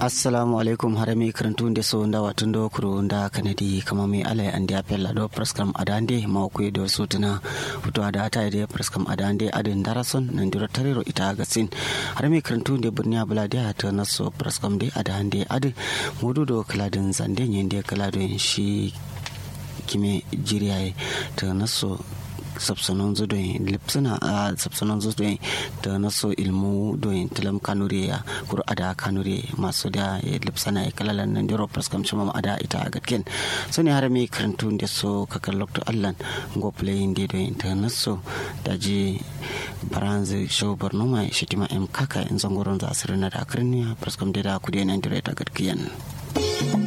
assalamu alaikum harami karantu da so da watun do kuro da kanadi kama mai alai an da fella do praskam adande ma ku do sutuna fito da ta da praskam adande adin darason nan dira tarero ita gasin harami karantu da burniya bula da ta naso praskam da adande adin mudu do kaladin zande yin da kaladin shi kime jiriya ta naso sabsanon zudoyin lipsina a sabsanon zudoyin da naso ilmu doyin tilam kanure ya kuru ada kanure masu da ya lipsana ya kalalan nan diro praskam shima ada ita a gatken so ne har mai karantu da so kakar lokto allan go playing da doyin ta naso da ji baranzi show borno mai shitima em kaka in zangoron za asirin na da akarniya praskam da da kudi nan diro ita gatkiyan.